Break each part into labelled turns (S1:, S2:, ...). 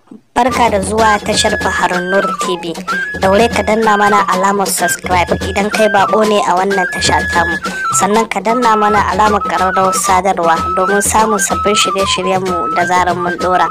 S1: Barka da zuwa tashar Baharun Nur TV. Daure ka danna mana alamar subscribe idan kai bako ne a wannan tasha tamu. Sannan ka danna mana alamar ƙararrawar sadarwa domin samun sabbin shirye-shiryenmu da zarar mun dora.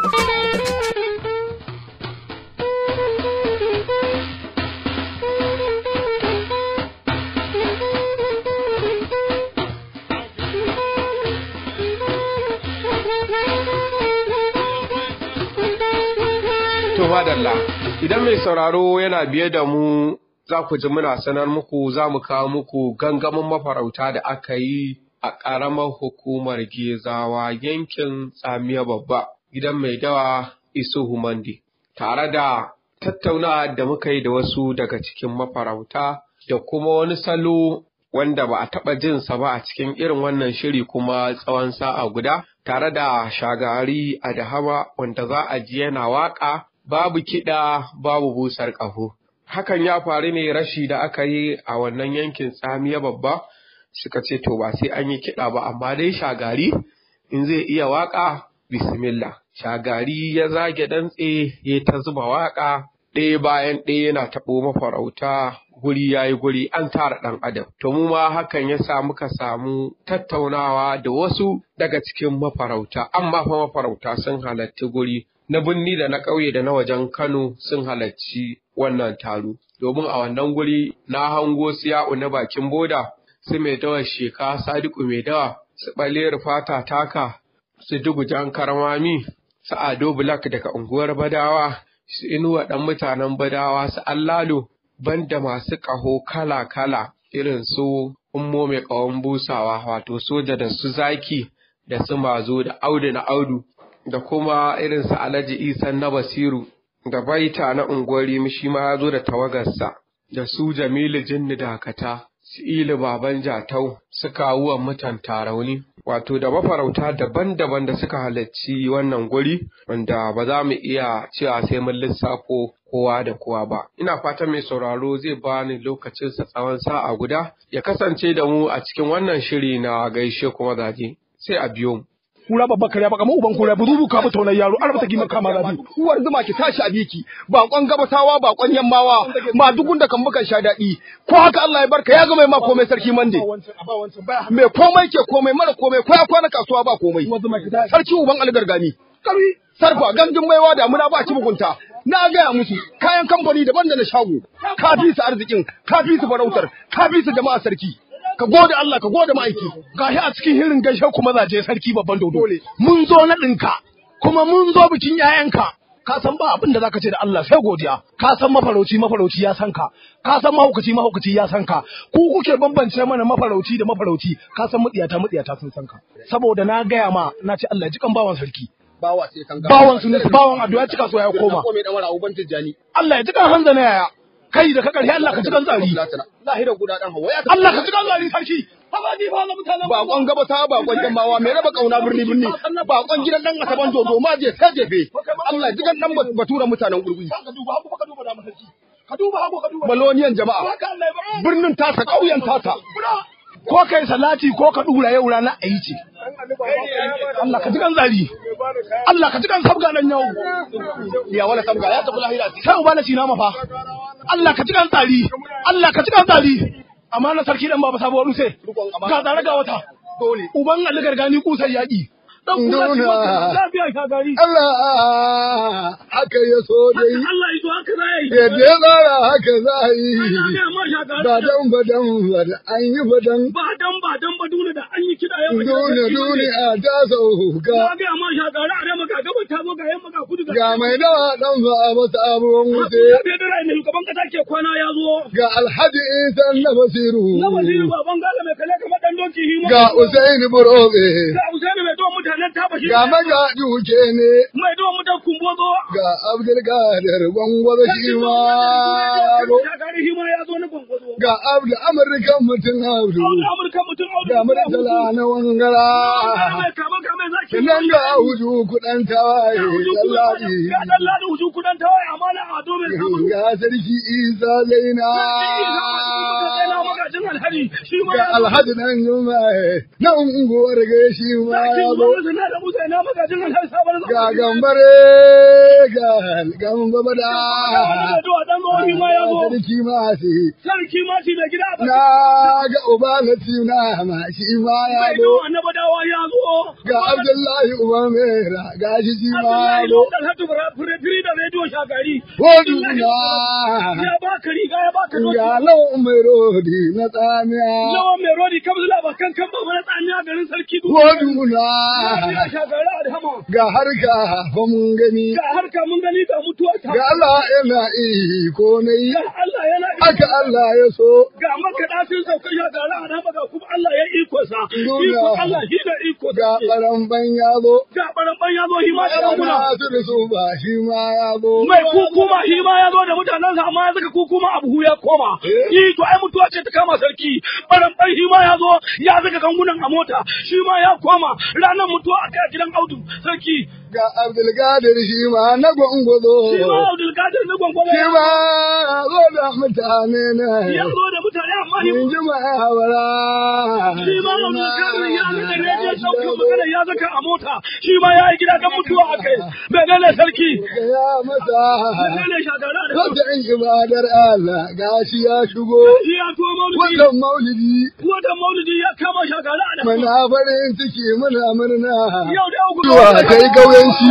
S2: To madalla, idan mai sauraro yana biye da mu za ku ji muna sanar muku za mu kawo muku gangamin mafarauta da aka yi a ƙaramar hukumar Gezawa yankin Tsamiya Babba, gidan mai dawa Isuhu Mande, tare da tattaunawa da muka yi da wasu daga cikin mafarauta da kuma wani salo wanda ba a taɓa jinsa ba a cikin irin wannan shiri kuma tsawon sa'a guda, tare da shagari a dahama wanda za a ji yana waƙa babu kiɗa babu busar ƙaho. Hakan ya faru ne rashi da aka yi a wannan yankin tsamiya babba suka ce to ba sai an yi kiɗa ba amma dai shagari in zai iya waƙa bismillah. Shagari ya zage dantse ya ta zuba waƙa ɗaya bayan ɗaya yana taɓo mafarauta guri ya yi guri an tara ɗan adam. To mu ma hakan ya sa muka samu tattaunawa da wasu daga cikin mafarauta amma fa mafarauta sun halarci guri na birni da na ƙauye da na wajen Kano sun halarci wannan taro. Domin a wannan guri na hango siya'u na bakin boda, su mai dawa sheka sadiku mai dawa, su ɓaler fata taka, su dugujan karmami, su ado black daga unguwar badawa, su inuwa ɗan mutanen badawa, su allalo, banda masu ƙaho kala-kala irin su ummo mai ƙahon busawa, wato soja da su zaki da su mazo da audu na audu. da kuma irin su Alhaji Isan na Basiru da Baita na unguwar shi ma ya zo da tawagarsa da su Jamilu Jinni Dakata su Ilu Baban Jatau su kawuwan mutan Tarauni wato da mafarauta daban-daban da suka halarci wannan guri wanda ba za mu iya cewa sai mun lissafo kowa da kowa ba. Ina fatan mai sauraro zai bani lokacinsa tsawon sa'a guda ya kasance da mu a cikin wannan shiri na gaishe kuma zaje sai a biyo mu.
S3: kura babba kare baka mu uban kura buzu ka mu taunar yaro arba taki maka ma rabi uwar zuma ki tashi a biki bakon gabatawa bakon yammawa ma dugun da kan mukan sha dadi ko haka Allah ya barka ya ga mai ma komai sarki mande me komai ke komai mara komai ko ya kwana kasuwa ba komai sarki uban algargami sarfa gandun baiwa da muna ba ki mugunta na gaya musu kayan kamfani daban da na shago ka fi su arzikin ka fi su farautar ka fi su jama'a sarki ka gode Allah ka gode ma'aiki gashi a cikin hirin gaishe ku mazaje sarki babban dodo mun zo na ɗinka kuma mun zo bikin 'ya'yanka ka san ba abin da zaka ce da Allah sai godiya ka san mafarauci mafarauci ya san ka ka san mahaukaci mahaukaci ya san ka ku kuke bambance mana mafarauci da mafarauci ka san mutsiyata mutsiyata sun san ka saboda na gaya ma na ce Allah ji kan bawan sarki
S4: bawa sai kan
S3: bawan su ne bawan addu'a cika so ya koma
S4: ko mai dan wara uban tijjani
S3: Allah ya ji kan hanza na yaya kai da ka ƙarshe Allah ka ci kan tsari.
S4: Lahira guda ɗan hawa ya
S3: Allah ka ci kan tsari sarki. Haba ni fa na mutanen
S4: Bakon gabata bakon jamawa mai raba kauna birni birni bakon gidan dan asaban dodo ma je sai jefe Allah jigan dan batura mutanen gurbi.
S3: Ka duba hagu ka duba da sarki. Ka duba hagu ka duba.
S4: Maloniyan jama'a birnin tasa ƙauyen tasa.
S3: Ko kai salati ko ka dura yau rana a yi ce. Allah ka ji kan tsari. Allah ka ji kan sabga nan yau.
S4: Ya wala sabga ya tafi lahira.
S3: Sai uba na cina mafa. Allah ka ji kan tsari. Allah ka ji kan tsari. Amma na sarki dan baba sabuwar ruse. Ga tsare ga wata.
S4: Dole.
S3: Uban Ali gargani kusan yaƙi. Dan kula shi
S4: Nuna.
S3: lafiya ka gari.
S4: Allah haka ya so dai.
S3: Allah yi to haka zai.
S4: Yadda ya tsara haka za a yi.
S3: Ga ma shagari.
S4: Ba dan ba dan ba da an yi ba dan.
S3: ba dan ba dan ba dole da an yi kiɗa yau
S4: Dole dole a ta sauka.
S3: Ka ga ma shagari a rama ga gaban ta zo ga yamma ga kudu
S4: Ga mai dawa dan ba a masa abubuwan wuce.
S3: Bai da rai ne shugaban kasa ke kwana ya zo.
S4: Ga Alhaji Isan na Basiru.
S3: Na waziri baban gala mai kale kamar dan doki hima.
S4: Ga Usaini Burobe.
S3: Ga Usaini mai don mutanen ta bashi.
S4: Ga Magaji Wuke ne.
S3: Mai don mutan kumbozo.
S4: Ga Abdulkadir Gwangwazo shi ma ya zo.
S3: Shagari hima ya zo na gwangwazo.
S4: Ga Abdu Amurkan mutum Abdu.
S3: Audu Amurka mutum Audu.
S4: Ga Murtala na Wangara.
S3: Mai kama kama zaki.
S4: Sannan ga Hudu kuɗan tawaye. Sallabi.
S3: Ga dan ladi huju kudan tawaye amana a do mai kama.
S4: Ga Sarki Isa Zaina.
S3: Na magajin alhari shi ma
S4: Ga
S3: ya zo.
S4: Alhaji nan Jumaye. Na unguwar ga shi ma ya zo.
S3: na da musa ina magajin alhari sabon
S4: Ga gambare ga gamba bada
S3: Zuwa dan mawani ma ya zo.
S4: sarki ma sai
S3: Sarki ma shi da gida ba.
S4: na ga uba na tuna ma shi ma ya
S3: Sai
S4: zo
S3: ga annaba dawa ya zo.
S4: ga abdullahi uba mera ga shi shi ma
S3: Abdullahi
S4: ya zo
S3: Lokal Hatu Fure da rediyo shagari.
S4: waduna
S3: Ya baka riga ya baka doki.
S4: ga lawan mai rodi na tsamiya
S3: Lawan mai rodi kabzula ba kan kan ba mana tsamiya garin sarki duk.
S4: waduna
S3: Ya shagari a dama.
S4: ga harka fa mun gani
S3: Ga harka mun gani ga mutuwa ta.
S4: ga Allah yana iko ne
S3: Ga Allah yana
S4: aka Allah ya so
S3: ga makaɗa sun sauka ya ga ra'a na ga kuma Allah ya iko sa.
S4: Nuna.
S3: Iko Allah shi da iko
S4: ga
S3: sa.
S4: ɓaran ban ya zo
S3: Ga ɓaran ya zo shi ma da muna.
S4: Ana su da su ba shi ma ya zo
S3: Mai kukuma shi ma ya zo da mutanensa amma ya saka kukuma a buhu ya koma. Yi to ai mutuwa ce ta kama sarki. Ɓaran shi ma ya zo ya saka gangunan a mota. Shi ma ya koma ranar mutuwa a kai a gidan Audu sarki.
S4: ga Abdulkadir shi ma na gwangwazo
S3: Shi ma Abdulkadir na gwangwama
S4: shi ma zo da mutane ne
S3: ya zo da mutane amma shi
S4: in ji ma'awara
S3: shi ma Abdulkadir ya nuna rediyon ɗaukar magana ya saka a mota. Shi ma ya yi gida kan mutuwa a kai. Menene sarki?
S4: ya masa
S3: Menene shagara da
S4: wata in ibadar Allah gashi ya shigo
S3: Shi ya tuwo maulidi.
S4: wannan maulidi
S3: Wata maulidi ya kama shagara da
S4: muna farin ciki muna murna
S3: Yau da uku
S4: zuwa kai kauyanci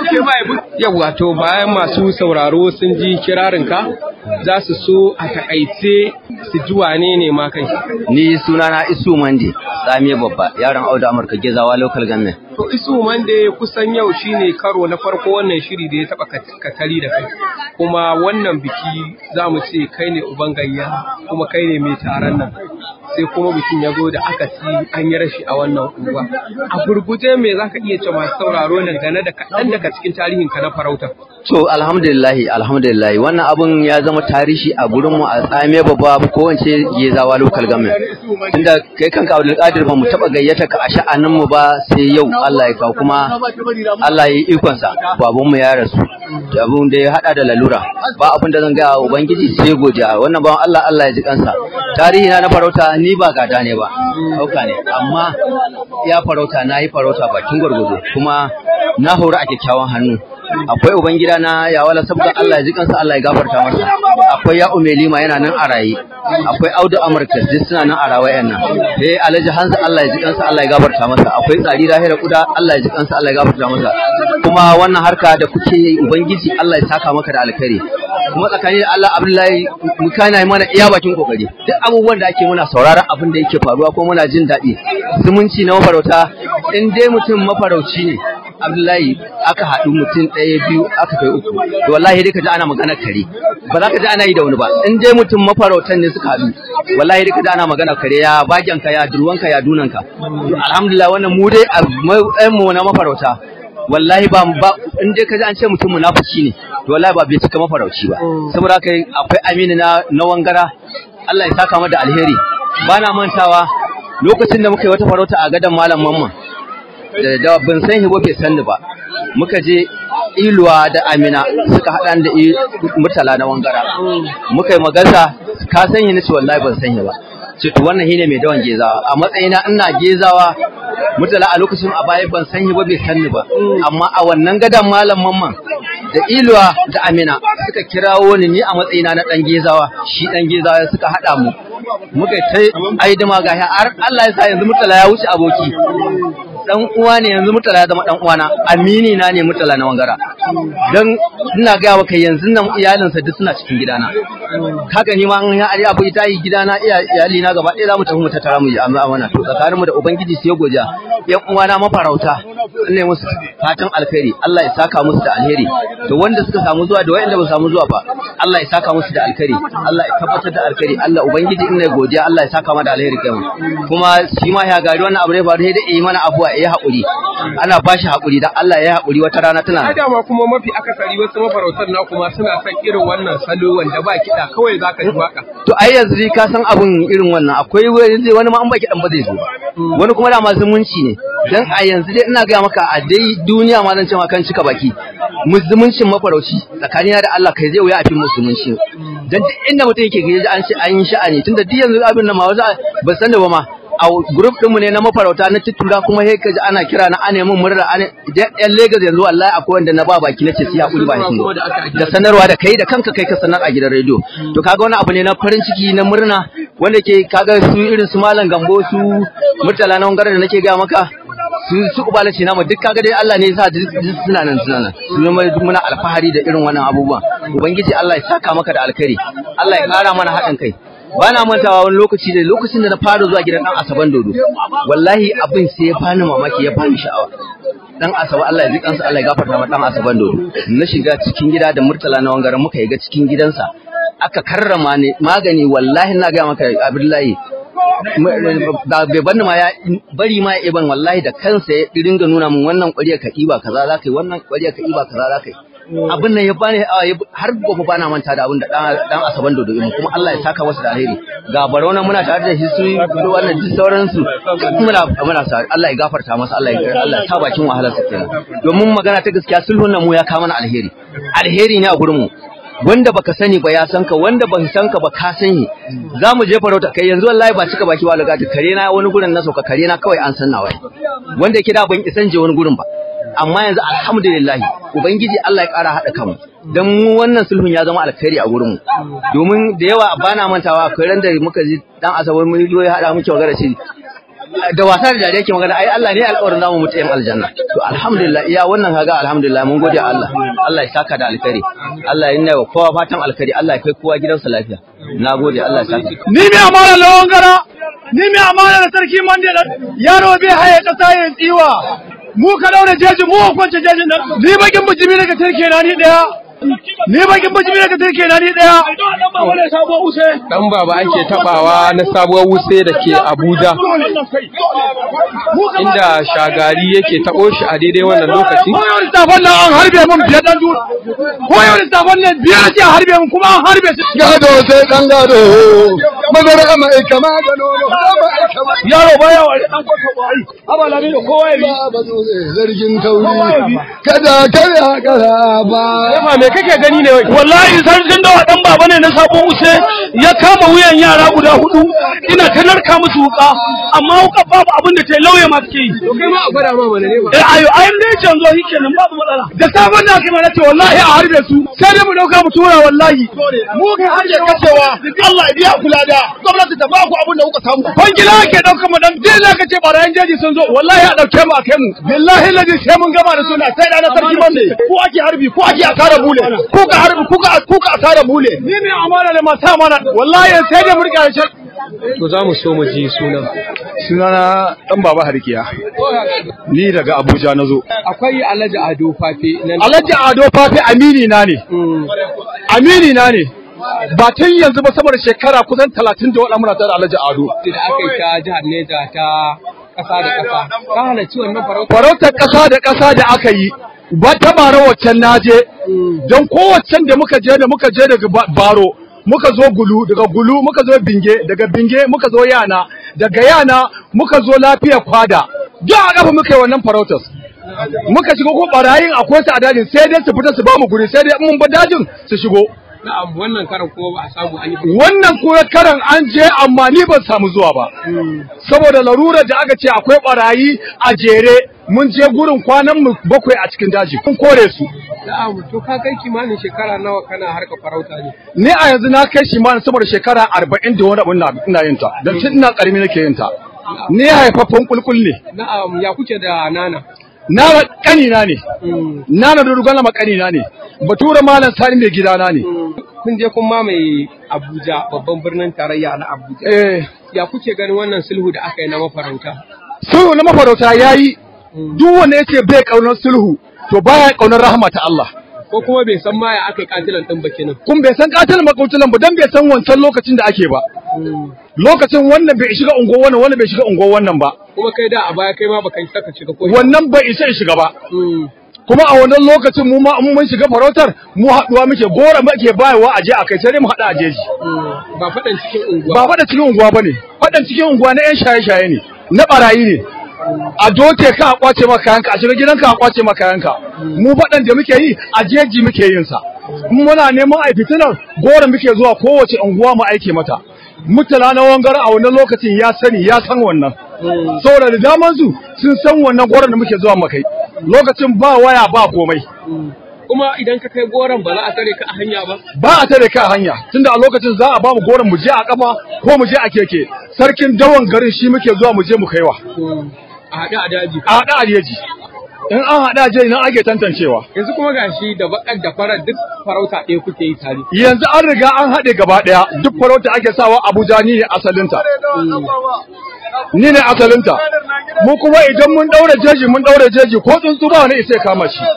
S2: Yawwa to bayan masu sauraro sun ji kirarinka za su so a takaice su ji wane ne ma kai.
S5: Ni sunana Isu Mande, Sami Babba, yaron Audu Amurka Gezawa Local Government.
S2: To isu wanda kusan yau shine karo na farko wannan shiri da ya taba kat- katari da kai. Kuma wannan biki za mu ce kai ne uban gayya kuma kai ne mai taron nan. Sai kuma bikin ya zo da aka ci an yi rashi a wannan unguwa. A gurguje me za ka iya ce masu sauraro dangane da kaɗan daga cikin tarihin ka na farauta.
S5: To alhamdulillahi alhamdulillahi wannan abun ya zama tarihi a gurin mu a Sami Babba ko wance Gezawa Local Government. Tunda kai kanka Abdul Qadir ba mu taba gayyata ka a sha'anin mu ba sai yau Allah ya kawo kuma Allah ya yi ikon sa baban mu ya rasu. Abun da ya hada da lalura ba abin da zan ga ubangiji sai godiya wannan bawan Allah Allah ya ji kansa. Tarihi na na farauta ni ba gada ne ba. Hauka ne amma ya farauta na yi farauta bakin gwargwado kuma na hori a kyakkyawan hannu. akwai ubangida na yawala saboda Allah ya ji kansa Allah ya gafarta masa akwai ya umelima yana nan a raye akwai audu amurka duk suna nan a rawayan nan eh alhaji hanza Allah ya ji kansa Allah ya gafarta masa akwai tsari rahira kuda Allah ya ji kansa Allah ya gafarta masa kuma wannan harka da kuke yi ubangiji Allah ya saka maka da alkhairi kuma tsakanin da Allah Abdullahi mu kana mana iya bakin kokari duk abubuwan da ake muna sauraron abin da yake faruwa ko muna jin daɗi zumunci na mafarauta in dai mutum mafarauci ne Abdullahi aka haɗu mutum ɗaya biyu aka kai uku to wallahi dai ka ji ana magana kare ba za ka ji ana yi da wani ba in dai mutum mafarautan ne suka haɗu wallahi dai ka ji ana magana kare ya bagen ka ya durwan ka ya dunan ka to alhamdulillah wannan mu dai a matsayin mu na mafarauta wallahi ba ba in dai ka ji an ce mutum munafiki ne to wallahi ba bai cika mafarauci ba saboda haka akwai amini na na wangara Allah ya saka mata alheri bana mantawa lokacin da muka yi wata farauta a gadon malam mamman da da ban san hibo bai sanni ba muka je iluwa da amina suka haɗa da i- murtala na wangara muka yi magana ka san yi nace wallahi ban san ba ce to wannan shine mai dawan gezawa a matsayina ina gezawa murtala a lokacin a baya ban san ba bai sanni ba amma a wannan gadan malam mamman da iluwa da amina suka kirawo ni ni a matsayina na dan gezawa shi dan gezawa suka haɗa mu muka yi ta aidima ga har Allah ya sa yanzu murtala ya wuce aboki dan uwa ne yanzu mutala ya zama dan uwana amini na ne mutala na wangara dan ina ga maka yanzu nan iyalinsa duk suna cikin gidana kaga ni ma an ya ari abu ita yi gidana iya iyali na gaba ɗaya za mu tafi mu tattara mu yi amma amana to tsakaninmu da ubangiji sai goja yan uwana mafarauta ne musu fatan alkhairi Allah ya saka musu da alheri to wanda suka samu zuwa da wanda ba samu zuwa ba Allah ya saka musu da alkhairi Allah ya tabbatar da alkhairi Allah ubangiji ina godiya Allah ya saka mu da alheri kai mu kuma shi ma ya gari wannan abu ne ba sai da yi mana abuwa ya haƙuri ana ba shi haƙuri dan Allah ya haƙuri wata rana tana
S2: A dama kuma mafi akasari wasu mafarautar na kuma suna son irin wannan salo wanda ba kiɗa kawai za ka ji waka.
S5: to ai yanzu dai ka san abun irin wannan akwai wani zai wani ma an baki dan ba zai zo ba wani kuma da ma zumunci ne dan a yanzu dai ina ga maka a dai duniya ma zan ce ma kan cika baki zumuncin mafarauci tsakanina da Allah kai zai wuya a fi musulunci dan duk inda mutum yake gaji an ce an yi sha'ani tunda duk yanzu abin nan ma wasu ba san da ba ma a group ɗinmu ne na mafarauta na tuttura kuma sai ka ji ana kira na ane mun murna ane yan Lagos yanzu wallahi akwai wanda na ba baki nace sai hakuri ba shi da sanarwa da kai da kanka kai ka sanar a gidan rediyo to kaga wani abu ne na farin ciki na murna wanda ke kaga su irin su malam gambo su murtala na wangare da nake ga maka su su kubala ce namu duk kaga dai Allah ne ya sa duk suna nan suna nan su zama duk muna alfahari da irin wannan abubuwan ubangiji Allah ya saka maka da alkhairi Allah ya kara mana haɗin kai ba na mantawa wani lokaci da lokacin da na fara zuwa gidan dan asaban dodo wallahi abin sai ya bani mamaki ya bani sha'awa dan asaba Allah ya ji kansa Allah ya gafarta masa dan asaban dodo na shiga cikin gida da murtala na wangaren muka yi ga cikin gidansa aka karrama ne magani wallahi na ga maka Abdullahi da bai banni ma ya bari ma ya iban wallahi da kansa ya dinga nuna min wannan ƙwariya ka iba kaza za ka yi wannan ƙwariya ka iba kaza za ka yi abin nan ya bani har gobe bana manta da abin da dan asaban dodo mu kuma Allah ya saka masa da alheri ga barona muna tare da shi su wannan duk sauran su muna muna sa Allah ya gafarta masa Allah ya Allah ta bakin wahalar sa kenan domin magana ta gaskiya sulhun nan mu ya kawo mana alheri alheri ne a gurin mu wanda baka sani ba ya san ka wanda ban san ka ba ka sani za mu je farauta kai yanzu wallahi ba cika baki walaga ta kare na wani gurin na sauka kare na kawai an san nawa wanda yake da ban isan je wani gurin ba amma yanzu alhamdulillah ubangiji Allah ya kara hada kanmu dan mu wannan sulhun ya zama alkhairi a gurin mu domin da yawa bana mantawa akwai ran da muka ji dan asabar mun zo ya hada muke magana shi da wasa da dariya ke magana ai Allah ne alƙawarin zamu mutu yan aljanna to alhamdulillah iya wannan kaga alhamdulillah mun gode Allah Allah ya saka da alkhairi Allah ya wa kowa fatan alkhairi Allah ya kai kowa gidansa lafiya nagode Allah ya saka
S3: ni mai amana lawan gara ni mai amana da sarki mande da yaro bai haye kasa ya tsiwa mu ka daura jeji mu kwance jejin nan ni bakin bujimi daga tarke na ni daya ni bakin bujimi daga tarke na ni daya
S2: Dan baba ake tabawa na sabuwar wuse da ke Abuja inda shagari yake tabo shi a daidai wannan lokaci.
S3: ko yau littafan nan an harbe mun biyar dan dura ko yau littafan nan biyar ce harbe mun kuma an harbe su
S4: gado sai dan gado mazara mai kama da nono mai kama
S3: yaro baya wa dan kwata kwari haba lami da kowa ya bi
S4: ba zo zargin tauri kada kada kada ba
S2: Yafa me kake gani ne wai?
S3: wallahi sarkin dawa dan baba ne na sabon use ya kama wuyan yara guda hudu ina ta narka musu wuka amma wuka babu abin da ta yi lauye ma take yi
S2: To kai ma a gwada ma mana ne ba.
S3: eh ayo ayin dai canzo shi kenan babu matsala da sabon da kai mana ce wallahi a harbe su sai dai mu dauka mu tura wallahi mu kai har ya kacewa Allah ya biya kula da gwamnati ta ba ku abin da kuka samu bangila ke dauka mu dan dai zaka ce barayin jeji sun zo wallahi a dauke mu a kai mu billahi ladi sai mun gama da suna sai da na sarki bande ko ake harbi ko ake asara bule ko ka harbi ko ka ko ka asara bule ni ne amana da mata amana wallahi sai dai mu rika shi
S2: To za mu so mu ji sunan.
S3: sunana dan baba harkiya ni daga Abuja nazo
S2: Akwai Alhaji Ado Fafe nan.
S3: Alhaji Ado Fafi amini na ne amini na ne ba tun yanzu ba sama da shekara kusan talatin da waɗanda muna tare da Alhaji Ado
S2: da aka yi ta jihar Neja ta ƙasa da ƙasa. Ka halarci wannan farauta.
S3: farautar ƙasa da ƙasa da aka yi ba ta bara waccan naje don kowaccen da muka je da muka je daga ba- baro muka zo gulu daga gulu muka zo binge daga binge muka zo yana daga yana muka zo lafiya kwada duk a kafa muka yi wannan farautar muka shigo ko barayin akwai su a dajin sai dai su fita su ba mu guri sai dai in mun ba dajin su shigo
S2: Na'am wannan karan kuma ba a samu an yi.
S3: wannan kuwa karan an je amma ni ban samu zuwa ba saboda larurar da aka ce akwai barayi a jere mun je gurin kwanan mu bakwai a cikin daji kun kore su
S2: Na'am to ka kai kimanin shekara nawa kana harka farauta ne.
S3: ni a yanzu na kai shi ma saboda shekara arba'in da wani abu ina- ina yin ta don tun ina karami nake yin ta ni haifaffen kulkul ne
S2: Na'am ya kuke da nana.
S3: na kanina ne nana da rugana ma kanina ne bature malam sani mai gidana ne
S2: Kun je kun mamaye Abuja babban birnin tarayya na Abuja.
S3: eh
S2: Ya kuke ganin wannan sulhu da aka yi na mafarauta?
S3: sulhu na mafarauta yayi duk wanda yace bai kaunar sulhu to baya kaunar rahama ta Allah
S2: Ko kuma bai san ma ya aka yi katilan ɗin ba kenan.
S3: kun bai san katil makautulan ba dan bai san wancan lokacin da ake ba lokacin wannan bai shiga ungo wannan wannan bai shiga ungo wannan ba
S2: Kuma kai da a baya kai ma baka yi saka shiga ko.
S3: wannan bai isa ya shiga ba
S2: Mm.
S3: kuma a wannan lokacin mu ma in mun shiga farautar mu haduwa muke gora muke bayarwa aje a kai sai dai mu hada aje shi
S2: Mm. Ba faɗan cikin unguwa.
S3: ba fada cikin unguwa bane fadan cikin unguwa na yan shaye-shaye ne na barayi ne a doke ka a kwace maka kayanka a shiga gidanka a kwace maka kayanka mu fadan da muke yi a jeji muke yin sa in muna neman a fitinar gora muke zuwa kowace unguwa mu aike mata mutala na wangar a wannan lokacin ya sani ya san wannan saboda da daman su sun san wannan goron da muke zuwa makai lokacin ba waya ba komai
S2: kuma idan ka kai goron ba za a tare ka a hanya ba
S3: ba a tare ka a hanya tunda a lokacin za a ba mu goron mu je a kafa ko mu je a keke sarkin dawan garin shi muke zuwa mu je mu kaiwa
S2: a haɗe a daji
S3: a haɗa a jeji in an haɗa je nan ake tantancewa
S2: yanzu kuma gashi da bakar da farar duk farauta ɗaya kuke yi tare
S3: yanzu an riga an haɗe gaba ɗaya duk farauta ake sawa abuja ni ne asalinta ni ne asalinta mu kuma idan mun ɗaure jeji mun ɗaure jeji ko tsuntsu ba wani isa ya kama shi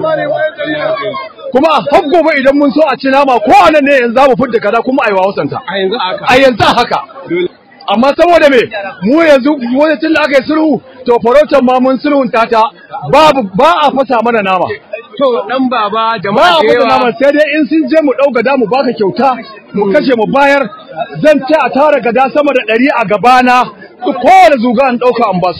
S3: kuma a har gobe idan mun so a ci nama ko a nan ne yanzu za mu fidda kaza kuma a yi wasanta
S2: a yanzu haka
S3: a yanzu haka amma saboda me mu yanzu wani tun da aka yi sulhu to farautar ma mun sulhunta ta babu ba a fasa mana nama
S2: to dan baba
S3: ba
S2: jama'a
S3: a
S2: da
S3: fasa nama
S2: yawa
S3: sai dai in sun je mu ɗau gada mu baka kyauta mu kashe mu bayar zan ce a tara gada sama da ɗari a gabana duk kowane zuga an ɗauka an basu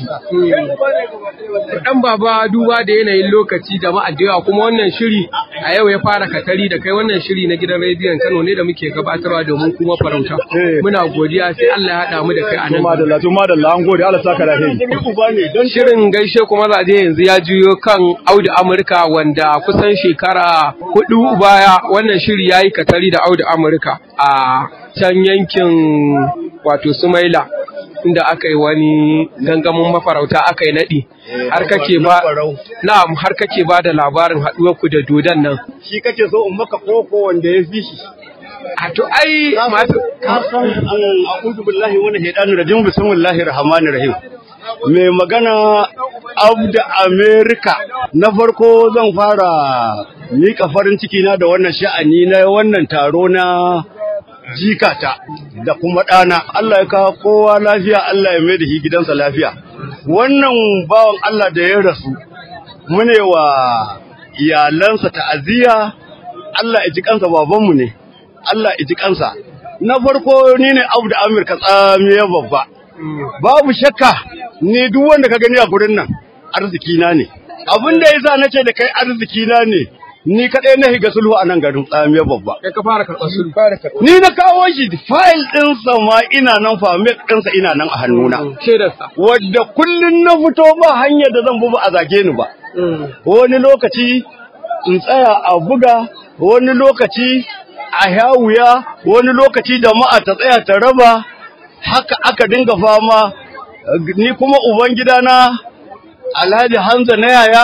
S2: dan baba duba da yanayin lokaci jama'a da yawa kuma wannan shiri a yau ya fara katari da kai wannan shiri na gidan rediyon Kano ne da muke gabatarwa domin kuma farauta
S3: Eh.
S2: muna godiya sai Allah ya haɗa mu da kai a nan
S3: Tuma da la tuma da la an gode Allah saka da hei
S2: Shirin gaishe kuma zaje yanzu ya juyo kan Audu Amurka wanda kusan shekara hudu baya wannan shiri ya yi katari da Audu Amurka a can yankin wato Sumaila inda aka yi wani gangamin mafarauta aka yi naɗi har kake ba na'am har kake ba da labarin haɗuwar ku da dodon nan
S4: shi kake so in maka koko wanda ya fi shi
S2: a to ai masu
S4: ka san a'udhu billahi wa shaitanir rajim bismillahir rahmanir rahim mai magana abda america na farko zan fara mika farin ciki na da wannan sha'ani na wannan taro na jikata da kuma ɗana Allah ya kawo kowa lafiya Allah ya mai da shi gidansa lafiya wannan bawan Allah da ya rasu mune wa iyalansa ta'aziyya Allah ya ji kansa babanmu ne Allah ya ji kansa na farko ni ne Abu da Amir ka tsamiya babba babu shakka ni duk wanda ka gani a gurin nan arziki na ne abin da yasa nace da kai arziki na ne ni kadai na higa sulhu a nan garin tsamiya babba
S2: kai ka fara karɓar sulhu
S4: ni na kawo shi file ɗinsa ma ina nan famet ɗinsa ina nan a hannuna
S2: shaidarsa
S4: wadda kullun na fito ba hanyar da zan bi ba a zage ni ba wani lokaci in tsaya a buga wani lokaci a yawuya wani lokaci jama'a ta tsaya ta raba haka aka dinga fama ni kuma uban gidana alhaji hanza na yaya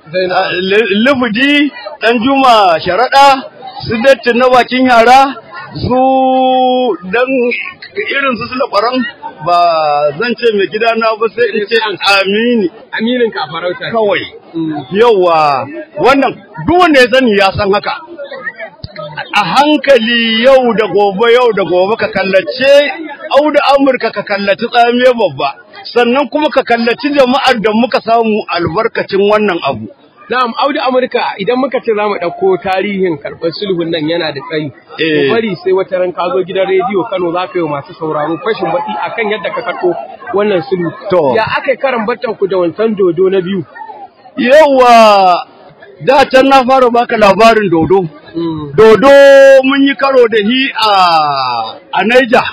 S4: lubudi dan juma sharaɗa su datti na bakin yara su dan irin su suna ƙwaron ba zan ce mai gidana ba sai in ce amini
S2: aminin ka farauta
S4: kawai yawa wannan duk wanda ya sani ya san haka a hankali yau da gobe yau da gobe ka kallace auda amurka ka kallaci tsamiya babba sannan kuma ka kallaci jama'ar da muka samu albarkacin wannan abu
S2: Na'am, Audu Amurka idan muka ce za mu ɗauko tarihin karɓar sulhun nan yana da tsayi.
S4: Eh.
S2: Ku bari sai wata ran ka zo gidan rediyo Kano za ka yi wa masu sauraro fashin baki akan yadda ka karɓo wannan sulhu.
S4: To.
S2: Ya aka yi karan bartan ku da wancan dodo na biyu.
S4: yawa da can na fara baka labarin dodo dodo mun yi karo da hi a a Niger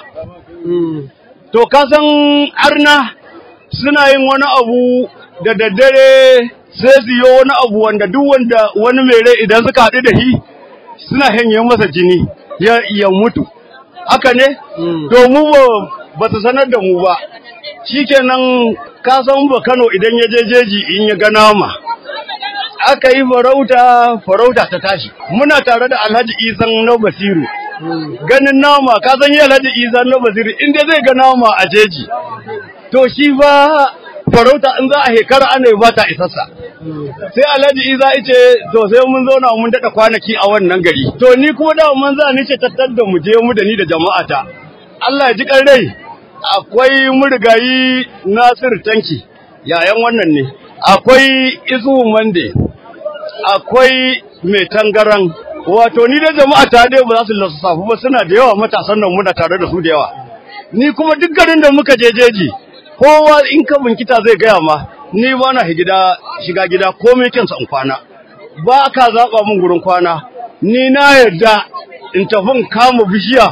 S4: to ka san arna suna yin wani abu da daddare sai su yi wani abu wanda duk wanda wani mai rai idan suka haɗu da shi suna hanye masa jini ya, ya mutu haka ne to mu ba ba su sanar da mu ba shikenan ka san ba Kano idan ya je jeji in ya ga nama aka yi farauta farauta ta tashi muna tare da Alhaji Isan na Basiru ganin nama ka san yi Alhaji Isan na Basiru inda zai ga nama a jeji to shi ba farauta in za a hekara ana yi ba ta isassa sai Alhaji Isa ice to sai mun zauna mun daɗa kwanaki a wannan gari to ni kuma da mun za ni ce tattar da mu je mu da ni da jama'ata Allah ya ji kan rai akwai murigayi Nasir Tanki yayan wannan ne akwai Isu Mande akwai mai tangaran wato ni da jama'a ta dai ba za su lissafu ba suna da yawa matasan nan muna tare da su da yawa ni kuma duk garin da muka je jeji kowa in ka binkita zai gaya ma ni ba na gida shiga gida komai kinsa in kwana ba ka zaba min gurin kwana ni na yarda in tafi in kama bishiya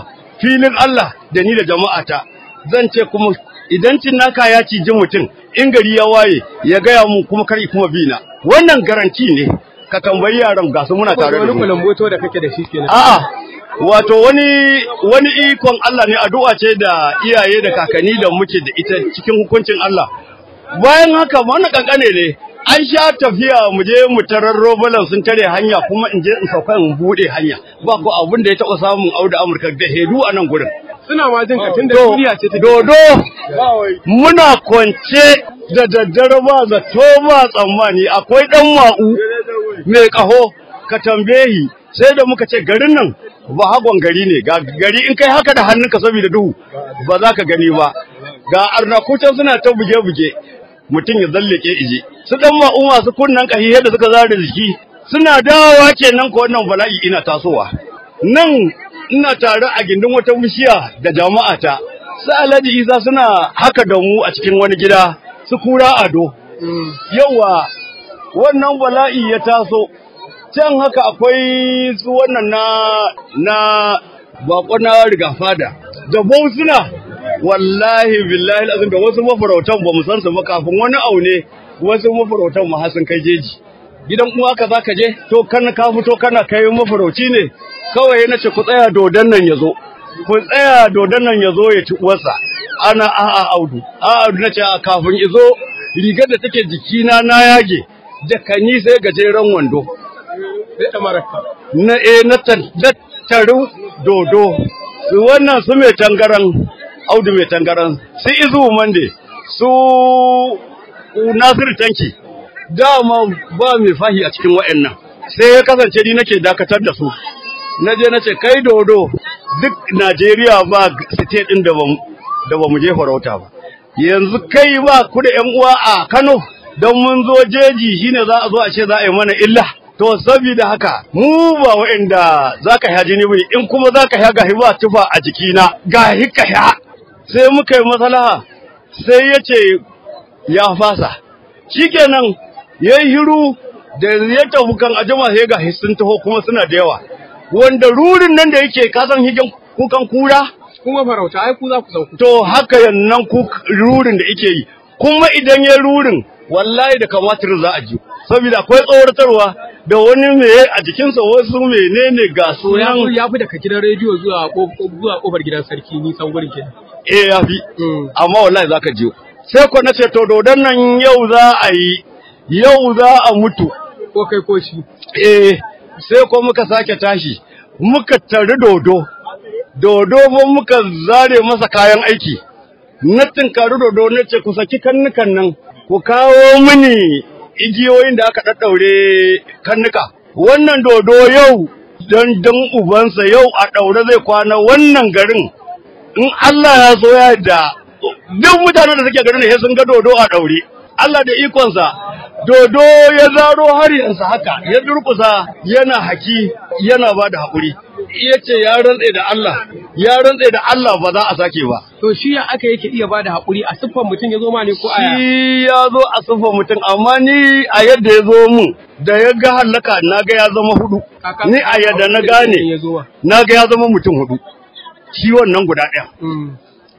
S4: filin Allah da ni da jama'ata zan ce kuma idan cinnaka ya ciji mutum in gari ya waye ya gaya mu kuma kar kuma bina wannan garanti ne ka tambayi yaran ga su muna tare da
S2: wani
S4: mu
S2: kulamboto da kake da shi kenan
S4: A'a, wato wani wani ikon Allah ne addu'a ce da iyaye da kakanni da muke da ita cikin hukuncin Allah. Bayan haka wannan kankane ne, an sha tafiya mu je mu tarar robalan sun tare hanya kuma in je in sauka in bude hanya. Ba ko abin da ya taɓa samun auda Amurka da hedu a nan gurin.
S2: suna ma jin ka tunda
S4: Do-
S2: duniya ce ta
S4: Dodo, muna kwance da daddare ba zato ba tsammani akwai ɗan ma'u mai ƙaho ka tambayi sai da muka ce garin nan ba hagon gari ne ga gari in kai haka da hannunka saboda duhu ba za ka gani ba ga arnakutan suna ta buge-buge mutum ya zallake ije su ɗan ma'u masu kunnan ƙahi yadda suka zara jiki suna dawowa kenan ko wannan bala'i ina tasowa nan ina tare a gindin wata bishiya da jama'ata su alhaji isa suna haka da mu a cikin wani gida su kura ado yawa wannan bala'i ya taso can haka akwai su wannan na na bako na riga fada da suna wallahi billahi azim da wasu mafarautan ba mu san su ba kafin wani aune wasu mafarautan ma har sun kai jeji gidan uwa ka zaka je to kan ka fito kana kai mafarauci ne kawai na ce ku tsaya dodon nan ya zo ku tsaya dodon nan ya zo ya ci uwarsa ana a'a audu a'a audu na ce a kafin izo rigar da take jikina na yage da kani sai gajeren wando
S2: sai da maraka
S4: na e na tattaru dodo su wannan su mai tangaran audu mai tangaran su izu mande su nasiru tanki dama ba mai fahi a cikin wa'annan sai ya kasance ni nake dakatar da su na je na ce kai dodo duk Najeriya ba state din da ba da ba mu je farauta ba yanzu kai ba ku da ƴan uwa a Kano don mun zo jeji shine za a zo a ce za a yi mana illa to saboda haka mu ba wa'anda zaka ya jini bane in kuma zaka ya gahi ba tufa a jikina gahi ka ya sai muka yi maslaha sai ya ce ya fasa shikenan yayi hiru da ya tafi kan ajima sai ga sun taho kuma suna da yawa wanda rurin nan da yake kasan higen kukan kura
S2: kuma farauta ai ku za ku sauku
S4: to haka yannan ku rurin da yake yi kuma idan ya rurin wallahi da kamatir za a ji saboda akwai tsoratarwa da wani meye a jikinsa wasu menene ga
S2: to ya
S4: sunan
S2: ya fi daga gidan rediyo zuwa ko- zuwa kofar gidan sarki nisan gurin kenan
S4: eh ya fi
S2: Mm.
S4: amma wallahi za ka ji sai ko na ce to dodon nan yau za a yi yau za a mutu
S2: ko kai ko shi
S4: eh sai ko muka sake tashi muka tari dodo dodo ba muka zare masa kayan aiki na tinkari dodo na ce ku saki kannukan nan ku kawo mini igiyoyin da aka ɗaɗɗaure kannuka wannan dodo yau don don ubansa yau a ɗaure zai kwana wannan garin in Allah ya so ya da duk mutanen da suke garin ne sun ga dodo a ɗaure Allah da ikonsa dodo ya zaro haryansa haka ya durkusa yana haki yana ba da haƙuri ya ce ya rantse da Allah ya rantse da Allah ba za a sake ba
S2: to shi ya aka yake iya bada haƙuri a siffar mutum ya zo ma ne ko aya
S4: shi ya zo a sufa mutum amma ni a yadda ya zo mun da ya ga hallaka na ga ya zama hudu
S2: Kaka-
S4: ni a yadda na
S2: ya
S4: gane
S2: zo wa
S4: na ga ya zama mutum hudu shi wannan guda ɗaya
S2: Mm.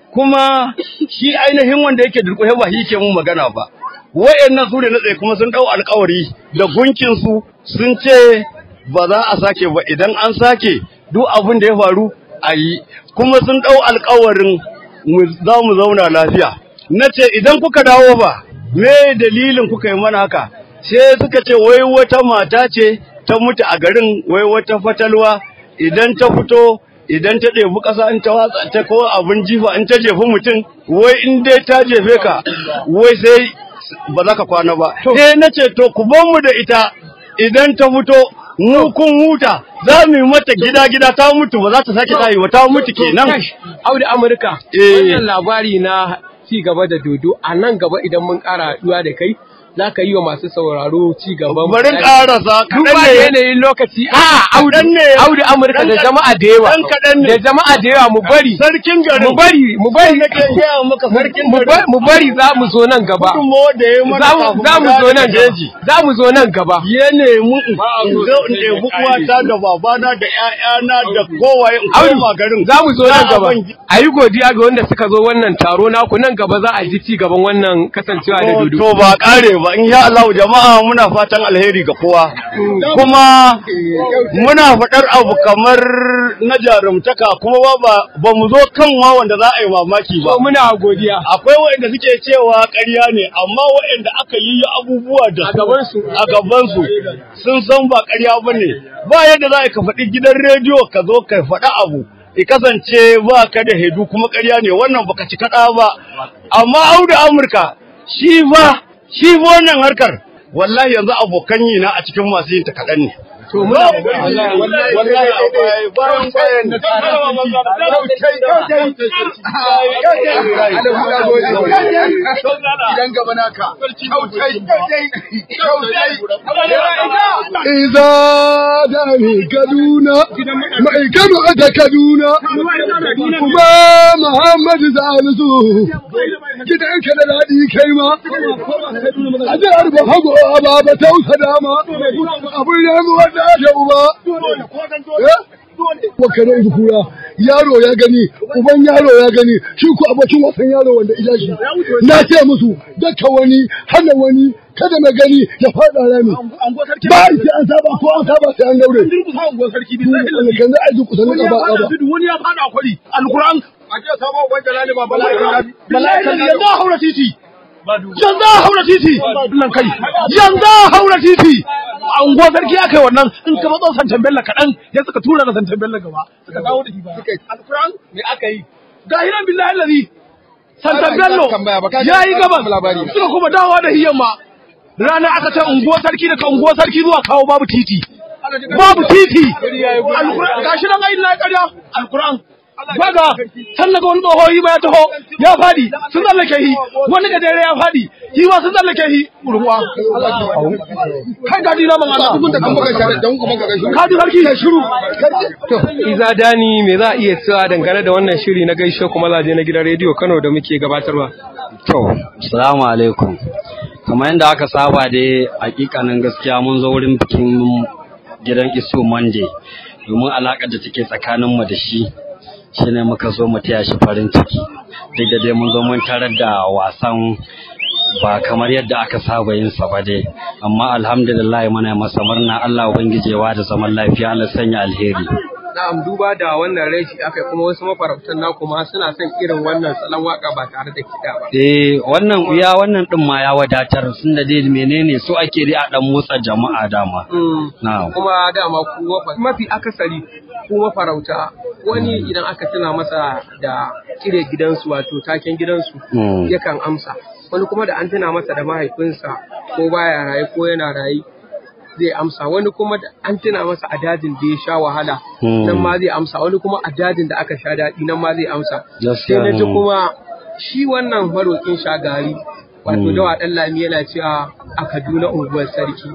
S4: kuma shi ainihin wanda yake durƙushe ba shi yake mun magana ba wayannan su ne na tsaye kuma sun dau alƙawari da gunkin su sun ce ba za a sake ba idan an sake duk abin da ya faru a yi kuma sun dau alƙawarin mu za mu zauna lafiya na ce idan kuka dawo ba me dalilin kuka yi mana haka sai suka ce wai wata mata ce ta mutu a garin wai wata fatalwa idan ta fito idan ta ɗebi ƙasa in ta watsa ta ko abin jifa in ta jefi mutum wai in dai ta jefe ka wai sai ba za ka kwana ba sai na ce to ku bar mu da ita idan ta fito mu kun huta za mu yi mata gida gida ta mutu ba za ta sake tayi ba ta mutu kenan
S2: Kash, Audu Amurka,
S4: Eh.
S2: wannan labari na ci gaba da dodo a nan gaba idan mun ƙara haɗuwa da kai za ka yi wa masu sauraro ci gaban
S4: bari ƙarasa
S2: duba
S4: kaɗan
S2: da
S4: ne
S2: yanayin lokaci a audu
S4: Kaɗan ne.
S2: audu amurka da jama'a da yawa
S4: Ɗan kaɗan ne.
S2: da jama'a da yawa mu bari
S4: sarkin garin
S2: mu bari mu bari
S4: nake gaya maka sarkin
S2: mu
S4: garin
S2: ba- mu bari za mu zo nan gaba
S4: gudunmawa da ya yi mana
S2: za mu
S4: kafin
S2: za mu zo nan gaba
S4: jeji
S2: za mu zo nan gaba
S4: ya nemi in zo in ɗebi uwata da babana da ƴaƴana da kowaye in
S2: Audu
S4: koma garin
S2: za mu zo nan gaba
S4: Za a
S2: a yi godiya ga wanda suka zo wannan taro naku nan gaba za a ji ci gaban wannan kasancewa da
S4: To
S2: dudu
S4: to ba kare ba in sha Allah jama'a muna fatan alheri ga kowa kuma muna faɗar abu kamar na jarumtaka kuma ba ba ba mu zo kan wa wanda za a yi mamaki ba
S2: to muna godiya
S4: akwai waɗanda suke cewa ƙarya ne amma waɗanda aka yi abubuwa da
S2: A gabansu.
S4: a gabansu sun san ba ƙarya ba ne ba yadda za ka faɗi gidan rediyo ka zo ka faɗi abu ya kasance ba ka da hedu kuma ƙarya ne wannan baka ci kaɗa ba amma auda amurka shi fa shi fa wannan harkar wallahi yanzu abokan yi na a cikin masu yin ta kaɗan ne
S2: to muna
S4: wallahi wallahi bayan bayan
S3: Idan gaba naka. Kyautai. Iza da mai Kaduna, mai Kano aka Kaduna, kuma Muhammadu Salisu, gidan ka da daɗi kai ma, a jihar Bahago a baba tausa dama, abin yanzu wanda da uba. Wakare su kura, yaro ya gani, uban yaro ya gani, shi ku abokin wasan yaro wanda ija shi. Na ce musu, daka wani, hana wani, kada na gani ya faɗa rami. Ba a ce an saba ko an saba sai an gaure. Kan za a ji kusa na ƙaba ƙaba.
S4: wani ya fada kwari alquran a ce sabo wanda lali ba bala'i yanzu a haura titi yanzu a haura titi nan kai yanzu a haura titi a unguwar sarki aka yi wannan in ka matso santan bella kaɗan ya suka tura na santan bella gaba suka dawo da shi ba alquran me aka yi ga hiran billahi allazi santan bello ya yi gabas suka kuma dawowa da hiyan ma rana aka ce unguwar sarki daga unguwar sarki zuwa kawo babu titi babu titi alquran gashi nan ayin na ƙarya alquran Baga, can daga wani tsoho yi ma ya taho, ya fadi, sun tsallake shi, wani gajere ya fadi, shi ma sun tsallake shi, ruwa. Kai gadi na mamana. Kadi sarki ya shiru.
S2: Iza Dani me za a iya cewa dangane da wannan shiri na gaishe kuma laje na gidan rediyo Kano da muke gabatarwa.
S5: To, salamu alaikum. Kamar yadda aka saba dai hakikanin gaskiya mun zo wurin bikin gidan Isu Monday domin alaƙar da take tsakaninmu da shi shine muka zo mu taya shi farin ciki. Duk da dai mun zo mun tarar da wasan ba kamar yadda aka saba yin sa ba dai amma alhamdulillah muna masa murna Allah ubangiji ya da zaman lafiya Allah sanya alheri.
S2: Na'am duba da wannan rashi aka kuma wasu mafarautan na kuma suna son irin wannan salon waka ba tare da kiɗa ba.
S5: Eh wannan ya wannan din ma ya wadatar sun da dai menene so ake dai a dan motsa jama'a dama. Na'am.
S2: Kuma dama ku wafa- mafi akasari ku mafarauta wani idan aka tuna masa da kire gidansu wato taken gidansu
S5: Mm.
S2: yakan amsa wani kuma da an tuna masa da mahaifinsa ko baya raye ko yana raye zai amsa wani kuma da an tuna masa a dajin da ya sha wahala
S5: Mm.
S2: nan ma zai amsa wani kuma a dajin da aka sha daɗi nan ma zai amsa
S5: Gaskiya,
S2: sai na ji
S5: mm.
S2: kuma shi wannan maroƙin shagari wato
S5: Mm.
S2: dawa ɗan lami yana cewa a Kaduna unguwar sarki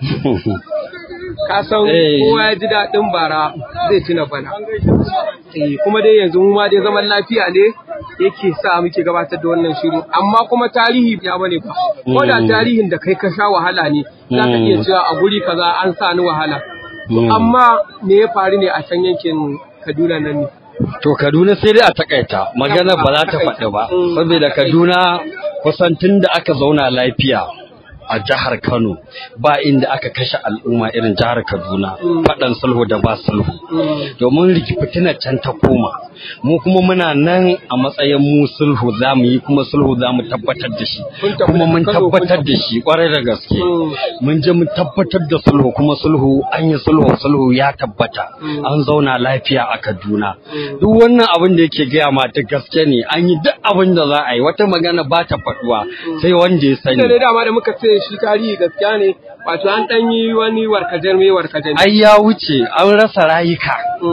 S2: ka san
S5: Eh.
S2: kowa ya ji daɗin bara zai tuna bana Eh, kuma dai yanzu mu ma dai zaman lafiya ne yake sa muke gabatar da wannan shirin amma kuma tarihi ya bane ba ko da
S5: Mm.
S2: tarihin da kai ka sha wahala ne za ka iya
S5: Mm.
S2: cewa a guri kaza an sa ni wahala To,
S5: Mm.
S2: amma me ya faru ne a can yankin Kaduna nan ne
S5: To Kaduna sai dai a takaita magana ba za ta faɗi ba
S2: Mm.
S5: saboda Kaduna kusan tun da aka zauna lafiya a jihar Kano ba inda aka kashe al'umma irin jihar Kaduna
S2: Mm.
S5: faɗan sulhu da ba sulhu
S2: Mm.
S5: domin rikifitina can ta koma mu kuma muna nan a matsayin mu sulhu za mu yi kuma sulhu za mu tabbatar da shi
S2: Kun tabbata
S5: kuma mun
S2: Kano kun
S5: tabbatar da shi kwarai da gaske
S2: Mm.
S5: mun je mun tabbatar da sulhu kuma sulhu an yi sulhu sulhu ya tabbata
S2: Mm.
S5: an zauna lafiya a Kaduna
S2: Mm.
S5: duk wannan abin da yake gaya ma ta gaske ne an yi duk abin da za a yi wata magana ba ta faɗuwa sai wanda ya
S2: Ita
S5: sani
S2: ne dama da muka ce shi tarihi gaskiya ne Wato an ɗan yi wani warkajen mai warkajen.
S6: ai ya wuce an rasa rayuka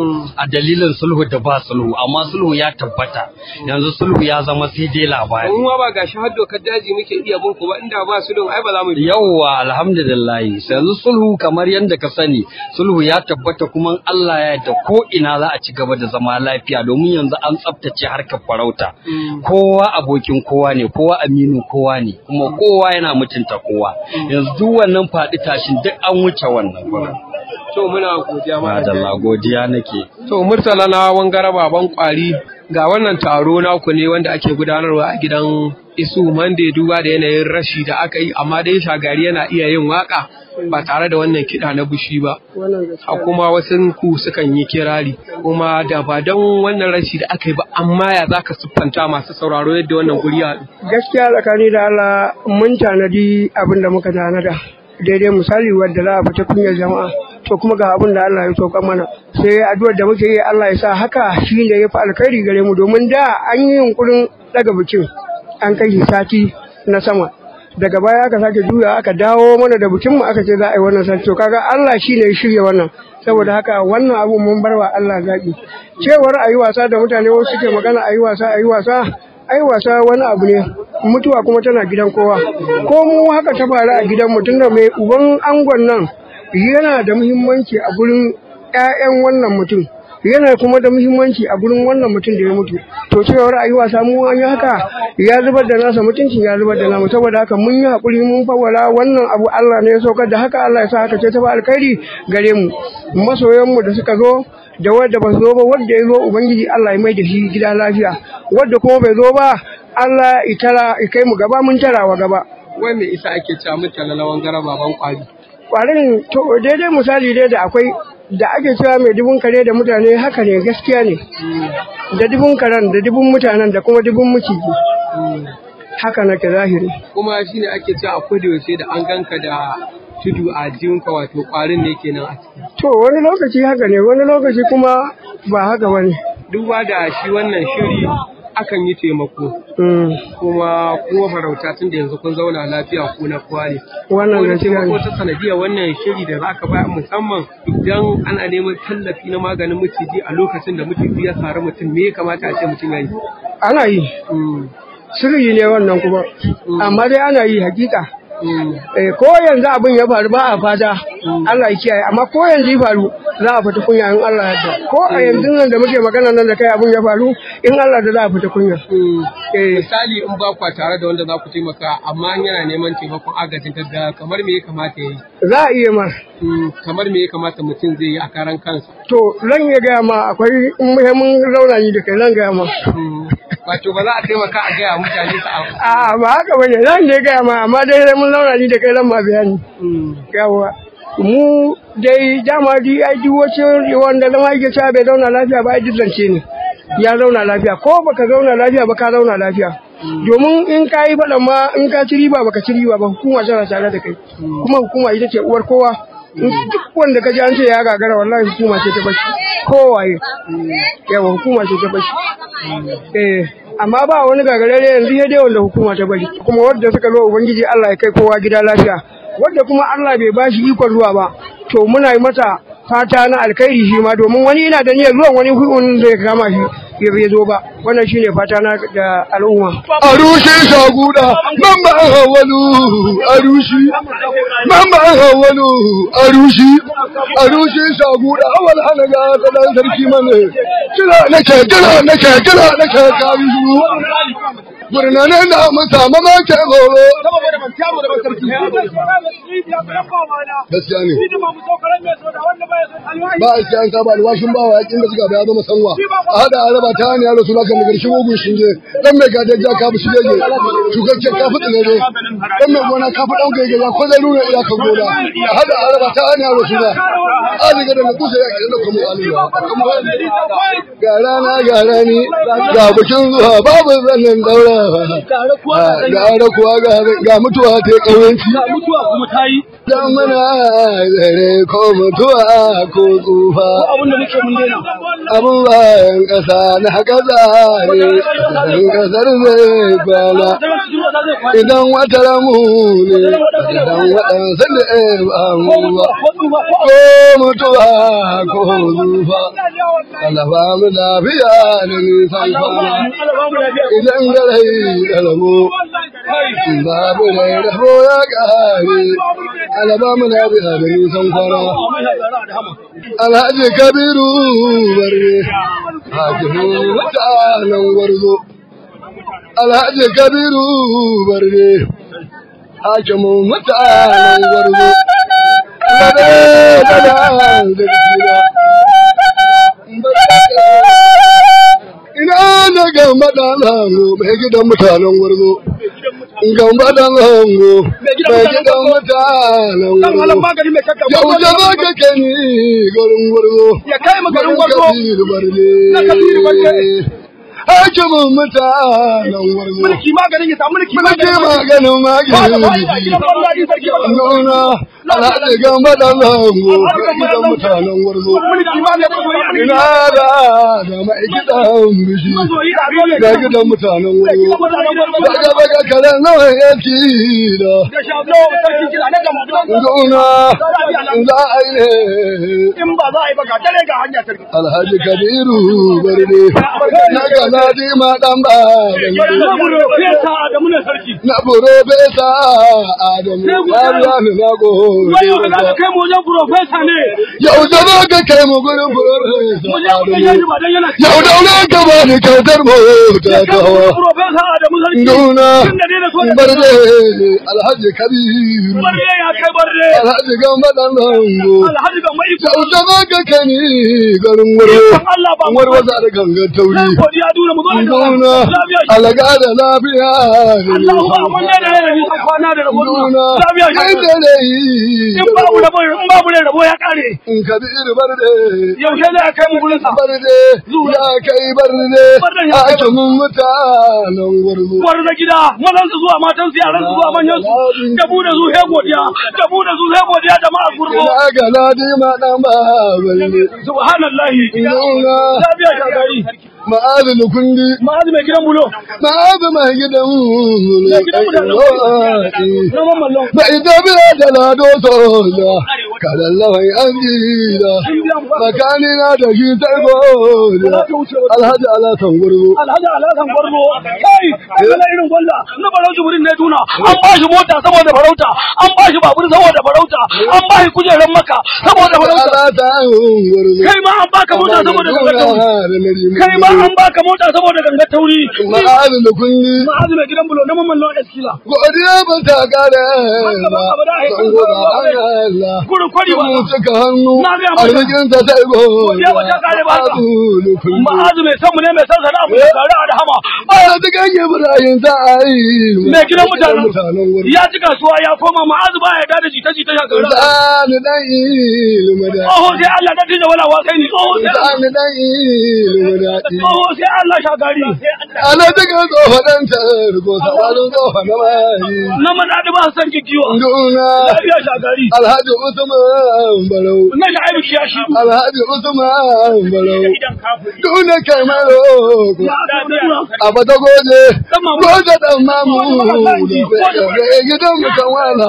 S6: a dalilin sulhu da ba sulhu amma sulhu ya tabbata yanzu sulhu ya zama sai dai labari
S2: Mun ma ba gashi har dokar daji muke iya bin ku ba inda ba su don ai ba za mu bi.
S6: yauwa alhamdulillah yanzu sulhu kamar yadda ka sani sulhu ya tabbata kuma Allah ya yarda ko ina za a ci gaba da zama lafiya domin yanzu an tsaftace harkar farauta kowa abokin kowa ne kowa aminu kowa ne kuma kowa yana mutunta kowa yanzu duk wannan faɗi tashin duk an wuce wannan gurin
S2: To muna godiya ma.
S6: madalla godiya nake
S2: To Murtala na wangara baban kwari ga wannan taro naku ne wanda ake gudanarwa a gidan Isu Mande duba da yanayin rashi da aka yi amma dai shagari yana iya yin waka ba tare da wannan kiɗa na bushi ba. A kuma wasu ku sukan yi kirari kuma da ba don wannan rashi da aka yi ba amma ya zaka siffanta masu sauraro yadda wannan guri ya haɗu.
S7: gaskiya tsakani da Allah mun tanadi abin da muka tanada daidai misali wadda za a fita kunyar jama'a to kuma ga abin da Allah ya sauka mana sai addu'ar da muke yi Allah ya sa haka shi ne ya fi alkhairi gare mu domin da an yi yunkurin daga bikin an kai shi sati na sama daga baya aka sake juya aka dawo mana da bikin mu aka ce za a yi wannan sati to kaga Allah shi ne ya shirya wannan saboda haka wannan abu mun bar wa Allah zaɓi cewar a yi wasa da mutane wasu suke magana a yi wasa a yi wasa ai wasa wani abu ne mutuwa kuma tana gidan kowa ko mu haka ta faru a gidan mutum da mai uban angon nan yana da muhimmanci a gurin 'ya'yan wannan mutum yana kuma da muhimmanci a gurin wannan mutum da ya mutu to cewar a yi wasa mu an yi haka ya zubar da nasa mutuncin ya zubar da namu saboda haka mun yi haƙuri mun fawwala wannan abu Allah ne ya saukar da haka Allah ya sa haka ce ta ba alkhairi gare mu masoyanmu da suka zo da wadda ba su zo ba wadda ya zo ubangiji Allah ya mai da shi gida lafiya wadda kuma bai zo ba Allah ya tara ya kai mu gaba mun tara wa gaba
S2: Wai me isa ake cewa Murtala na wangara baban kwari.
S7: kwarin to daidai misali dai da akwai da ake cewa mai dubun kare da mutane haka ne gaskiya ne da dubun karen da dubun mutanen da kuma dubun maciji haka nake zahiri
S2: Kuma shine ake cewa akwai da yaushe da an ganka da tudu a jinka wato kwarin ne kenan a ciki.
S7: to wani lokaci haka ne wani lokaci kuma ba haka bane
S2: Duba da shi wannan shiri akan yi taimako.
S7: Mm,
S2: kuma kuma farauta tun da yanzu kun zauna lafiya ku na kowa ne.
S7: wannan
S2: Wani
S7: gaskiya
S2: taimako
S7: ne
S2: ta sanadiyar wannan shiri da za ka bayar musamman idan ana neman tallafi na maganin maciji a lokacin da maciji ya sari mutum me ya kamata a ce mutum ya yi.
S7: ana yi sirri ne wannan kuma amma dai ana yi hakika Eh, ko yanzu abin ya faru ba a fata Allah ya kiyaye amma ko yanzu ya faru za a fita kunya in Allah ya yarda ko a yanzu nan da muke magana nan da kai abin ya faru in Allah da za a fita kunya eh
S2: Misali in ba kwa tare da wanda za ku taimaka amma in yana neman taimakon agajin gaggawa kamar me ya kamata ya yi.
S7: za a iya ma
S2: Mm, Kamar me ya kamata mutum zai yi a karan kansa.
S7: to zan iya gaya ma akwai in muhimmin rauna ni da kai zan gaya ma
S2: Mm, Wato ba za a taimaka a gaya mutane su a.
S7: a ba haka bane zan je gaya ma amma dai sai mun zauna ni da kai zan ma bayani
S2: Mm,
S7: yawa mu dai dama di ai duk wace wanda zama yake cewa bai zauna lafiya ba ai duk zance ne ya zauna lafiya ko baka zauna lafiya ba ka zauna lafiya domin in ka yi faɗan ma in ka ci riba baka ci riba ba hukuma tana tare da kai kuma hukuma ita ce uwar kowa in duk wanda ka ji an ce ya gagara wallahi hukuma ce ta bashi kowaye yawa hukuma ce ta bashi eh amma ba wani gagarare yanzu ya dai wanda hukuma ta bari kuma wadda suka zo ubangiji Allah ya kai kowa gida lafiya wadda kuma Allah bai bashi ikon zuwa ba to muna yi mata fata na alkhairi shi ma domin wani ina da niyyar zuwan wani hukun zai kama shi ya bai zo ba wannan shine fata na da al'umma
S3: a rushe shaguda mamba hawalu a rushe mamba hawalu a rushe a rushe shaguda awal hana ga kadan sarki mane kira nake kira nake kira nake kari su Gurnane na mata mama ke goro. Gaskiya ne. Ba a siyan ka ba alwashin ba wa yakin da suka da ya zama sanwa. A hada a raba ta hanyar rasu lakan daga shi mugun shinge. Dan mai gadar ja ka fi shige ge. Shugakken ka fi tsinere. Dan mai gona ka fi ɗan gaige ya kwazai nuna iyakan gona. A hada a raba ta hanyar rasu la. A daga da na kusa ya ƙirin da kuma aliyu. Ga rana ga rani ga bikin zuwa babu zannin daura. Ga kuwa ga mutuwa ta ƙauyenci. Ga mutuwa kuma ta yi. Dan mana zare ko mutuwa ko tsufa. Abin da muke mun daina. Abin bayan ƙasa na ƙasa ne. Dan ƙasar zai kwana.
S8: idan wata ramu ne idan waɗansu da ba mu ba ko mutuwa ko zufa alaba mu lafiya da nisan kwana idan da rai da rabo babu rai rabo ya ƙare alaba mu lafiya da nisan kwana alhaji kabiru barne hakimu mutanen gwarzo alhaji kabiru barne hakimin mutanen gwarzo Lade, lada, da Ina da gamba da hango mai gidan mutanen gwarzo. Gamba da hango mai gidan mutanen gwarzo. Yau da za ka kani garin gwarzo.
S3: Ya kai mu garin gwarzo.
S8: Na kabiru barne. Hakimin mutanen gwarzo.
S3: Mulki maganin ya samu mulki
S8: Mulki maganin maganin. Nuna alhaji gamba da zango ga gidan mutanen gwarzo. Ina da da mai gidan bishi ga gidan mutanen gwarzo. Daga daga karen nawa yake da. Nuna za a yi ne.
S3: In ba za a yi ba ka tare ga hanya sarki.
S8: Alhaji Kabiru Barde. Na ga Ladi ma dan ba. Na buro besa Adamu. Ya biya ni na
S3: Wayo ka
S8: gode.
S3: kai mu wajen profesa ne.
S8: Yau da ba ka kai mu gurin profesa
S3: Mu je mu kai
S8: Adamu.
S3: ba dan yana
S8: Yau da wani ka ba ni kyautar mota ta hawa.
S3: profesa Adamu sarki.
S8: Nuna
S3: Tun da dai da so da
S8: barde Alhaji Kabiru.
S3: barre ya kai barre.
S8: Alhaji Gamba dan Zango.
S3: Alhaji ga mai
S8: Yau da ba ka kai ni garin wuro.
S3: Allah ba mu
S8: Warwaza da gangan tauri.
S3: godiya duna mu zo da
S8: Nuna
S3: lafiya.
S8: alaga da lafiya.
S3: Allahu ba mun da da ni kwana da rabo.
S8: Nuna
S3: Lafiya
S8: kai
S3: shi.
S8: da dai.
S3: In babu rabo in babu rabo ya kare.
S8: In Kabiru barde.
S3: Yaushe ne ya kai mu gurin sa.
S8: barde ya kai barde a cikin mutanen gwarzo.
S3: War na gida, mazan su zuwa matan su yaran su zuwa manyan su. Da mu da su sai godiya. Da mu da su sai godiya jama'a gurbo.
S8: Ina ga ladi ma dan ba balle.
S3: Subhanallahi.
S8: Nuna
S3: Lafiya shagari.
S8: ma'azin kundi
S3: Ma'azu mai gidan bulo.
S8: ma'azin mai gidan
S3: Mai gidan mutanen Na mamallon.
S8: Bai tafiya da lado soja, kadan lawai an jira, makani na da shi sai goja, alhaji alasan gurgu.
S3: Alhaji Alhassan Gwarzo, kai, kana irin gwalla, na barau jibirin ne tuna, an ba shi mota saboda farauta, an ba shi babur saboda farauta, an ba shi kujerar maka saboda farauta.
S8: Alasan gurgu.
S3: Kai ma an baka mota saboda gangar tauri. Kai ma an baka mota saboda gangar tauri.
S8: Ma'azin da kundi.
S3: Ma'azu mai gidan bulo na mamallon Eskila.
S8: Godiya ba ta kare ba, san goda Allah.
S3: Gurin kwari ba.
S8: Mu suka hannu,
S3: Na ga maka.
S8: arzikin ta sai
S3: Godiya ba ta kare ba. Ma'azu mai san mu ne mai san sana'a mu da tare a da hama.
S8: Ana ta ganye Ibrahim ta ayi.
S3: Mai gidan mutanen
S8: mutanen gurin.
S3: ya ci kasuwa ya koma ma'azu ba ya da jita jita ya gara.
S8: Zani dan ilmi da.
S3: Tsoho sai Allah ta tija wala wasai ni tsoho sai
S8: Zani dan ilmi da.
S3: tsoho sai Allah shagari.
S8: Ana ta ga tsofa dan tarko, sabalin tsofa na mai.
S3: Na madadi ba san kikiyo.
S8: Duna.
S3: Lafiya shagari.
S8: Alhaji Usman Barau.
S3: Na shi aibu ya shi.
S8: Alhaji Usman Barau. Duna kai maro. a bata goje goje dan mamu da gidan mu kan wala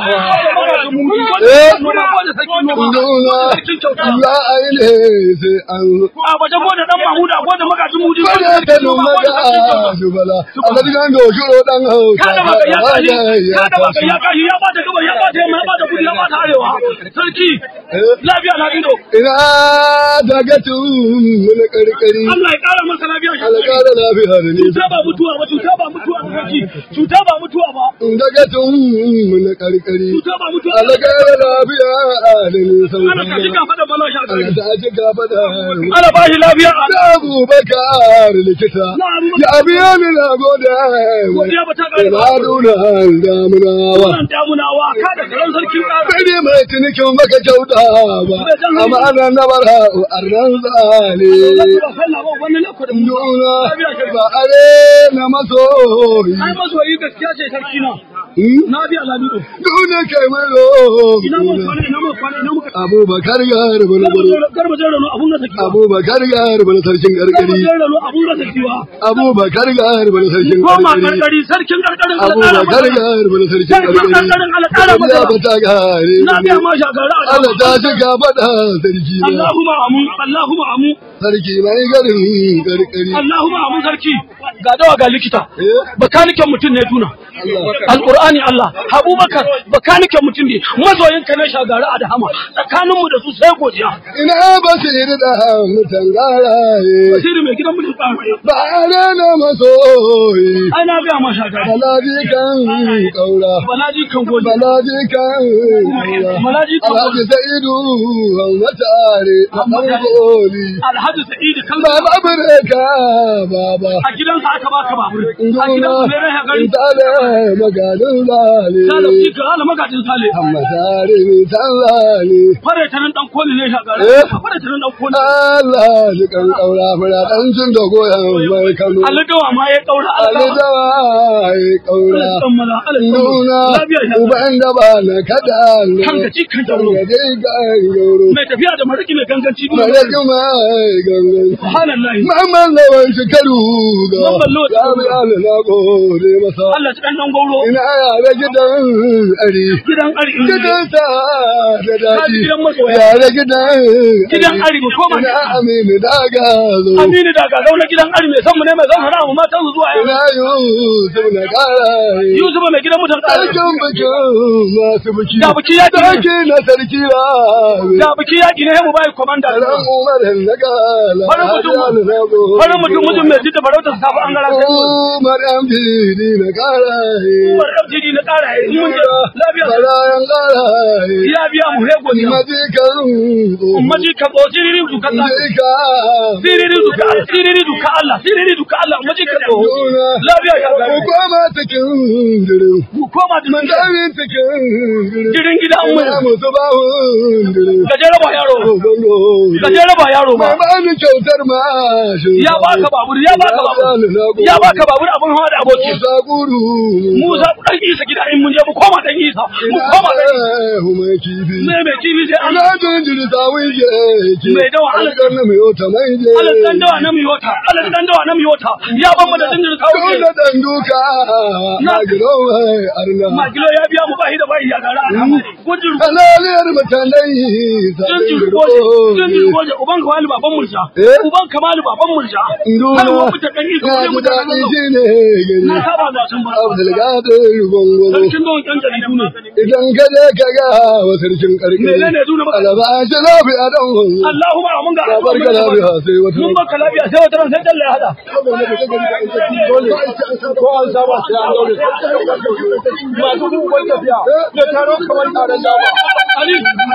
S8: eh nduna za a yi ne sai an
S3: A baje ko da dan Mahmuda ko da magajin mudi.
S8: kada ta nuna da dubala a ga digan do shiro dan hausa
S3: Kada baka ya kashi, kada baka ya kashi ya bata gabar ya bata yamma ya bata kudi ya bata arewa. Sarki, lafiya na ido.
S8: ina daga tun mun karkari
S3: Allah ya kara masa lafiya shi.
S8: alƙara lafiya da ni
S3: Cuta ba mutuwa ba, cuta ba mutuwa ba sarki. Cuta ba mutuwa ba.
S8: daga tun mun karkari
S3: Cuta ba mutuwa ba.
S8: alƙara lafiya da ni
S3: Ana
S8: sauran
S3: kashi ka fada bala shi a gari.
S8: da ji gaba da
S3: Ana ba shi lafiya a
S8: da abubakar likita ya biya ni na gode
S3: godiya ba ta kare ba.
S8: ina nuna damunawa
S3: Wannan damunawa ka da karan sarki ƙara.
S8: sai dai mai tunikin baka kyauta ba amma ana na bara arnan zane
S3: Ba sallah ba wani lokacin
S8: nuna ba are na masoyi
S3: Ai masoyi gaskiya ce sarki na.
S7: Na biya Lamido.
S8: Duna kai maro.
S7: Ina mun kwana ina mun kwana ina muka.
S8: Abubakar garba na baro.
S7: Garba jere no abun da take.
S8: Abubakar garba na sarkin
S7: Garba
S8: gargari.
S7: jere no abun da take wa.
S8: Abubakar garba na sarkin
S7: Koma
S8: gargari.
S7: gargari sarkin gargarin
S8: Abubakar garba na sarkin
S7: Sarkin
S8: gargari.
S7: gargarin Allah ƙara masa.
S8: Ya bata gare.
S7: Na biya ma shagara.
S8: Allah ta shiga faɗa sarki na.
S7: Allahumma amu Allahumma amu
S8: Sarki mai garin gargari.
S7: Allahumma amu sarki. Ga dawa ga likita.
S8: Eh?
S7: Bakaniken mutum ne tuna.
S8: Allah.
S7: Alƙur'ani Allah, Abubakar bakaniken mutum ne, mazoyinka na shagara a dahama, tsakaninmu da su sai godiya.
S8: Ina basiri da mutan garaye.
S7: Basiri mai gidan mutum tsara.
S8: Ba na masoyi.
S7: Ai na biya ma shagara.
S8: Balaji kan kaura.
S7: Balaji kan gode.
S8: Balaji kan kaura.
S7: Balaji kan
S8: Alhaji
S7: gode.
S8: Sa'idu Hammatare a ɗan goli.
S7: Alhaji Sa'idu kan
S8: Baba Bireka baba.
S7: a gidansa aka baka babur. A gidansa ne rai gari.
S8: Tale maganin
S7: Ta da
S8: zale.
S7: shi ka ala magajin sale.
S8: Hammatare ni tallani.
S7: Fare ta nan dan koli ne shagara.
S8: Eh?
S7: Fare ta nan dan koli.
S8: Allah ji kan kaura mura ɗan cin da goyon mai Kano.
S7: Alidawa ma ya kaura
S8: Ali
S7: Allah.
S8: dawa ya kaura.
S7: Allah tsammala, Allah
S8: Nuna
S7: tsammala. Lafiya shagara.
S8: uban da ba na kada ne.
S7: Kan gaci kan jauro.
S8: Kan gaci kan jauro.
S7: Mai tafiya da mariki mai ganganci.
S8: Malaki mai gangan.
S7: Subhanallahi.
S8: Mamman lawan shekaru ga.
S7: Mamman lawan
S8: Ya bi Allah na gode masa.
S7: Allah ci dan gauro.
S8: Ina yare gidan ari.
S7: Gidan ari.
S8: Gidan sa da daɗi.
S7: gidan masoya.
S8: Yare gidan
S7: Gidan ari mu koma.
S8: Ina amini daga zo.
S7: Aminu da ga gauna gidan ari mai san mu ne mai san hana mu matan su zuwa yau.
S8: Ina Yusuf na ƙara.
S7: Yusuf mai gidan mutan ƙara.
S8: Sarkin bikin masu biki.
S7: Da biki ya ƙi.
S8: Sarki na sarki rabe.
S7: Da biki yaƙi ne mu bai komanda.
S8: Ran Umar na gala.
S7: Farin mutum.
S8: Hajjal na gode.
S7: Wani mutum mutum mai jidda farautar safa an gara kai.
S8: Umar MPD na ƙara.
S7: Umar FGD na ƙara yi. Mun je lafiya.
S8: Barayan ƙara.
S7: Ya biya mu hego ne.
S8: Majikan.
S7: Ummaji ka bo siriri duka Allah.
S8: Majika.
S7: Siriri duka siriri duka Allah. Siriri duka Allah. Ummaji ka bo. Lafiya ya ga.
S8: Ku koma cikin jirin.
S7: Ku koma da
S8: Man dami cikin jirin.
S7: Jirin gida an
S8: Ina
S7: mu.
S8: musu bawun jirin.
S7: Gajere ba yaro. Gajere ba yaro ba.
S8: Mai bani kyautar mashin.
S7: Ya baka babur, ya baka babur. Ya baka babur abun hawa da aboki.
S8: Musa guru.
S7: Musa dan isa gida in mun je mu koma dan isa. Mu koma dan
S8: Ina mai kifi.
S7: Me me kifi sai
S8: Ana
S7: Allah.
S8: jinjiri sawun yake.
S7: Mai dawa, Allah.
S8: Alƙar na mai wata mai je.
S7: Allah dan dawa na miyota. Allah dan dawa na miyota. Ya ban mu da jinjin kawo.
S8: Dole dan duka. Na gino mai arna.
S7: Magilo ya biya mu bahi da bahi ya gara. Gujin
S8: Halaliyar mutanen
S7: jinjin goje. Jinjin goje uban kamali baban murja.
S8: Eh?
S7: Uban kamali baban murja.
S8: Nduna.
S7: Har mu fita dan isa
S8: Ya
S7: mu
S8: ji
S7: mu da
S8: daɗi shi ne gari.
S7: Na saba da sun ba.
S8: Abdulkadir Gongozo.
S7: Sarkin don kan jaridu ne.
S8: Idan ka je ka ga wa sarkin ƙarƙari.
S7: Menene duna maka?
S8: Alaba shi lafiya dan gongo.
S7: Allahumma mun ga
S8: Ya barka lafiya sai wata.
S7: mun baka lafiya sai wata ran sai Allah ya hada.
S8: Ko an saba sai an daure. Masu dubban tafiya. Da taro kamar taron dama.
S7: Ali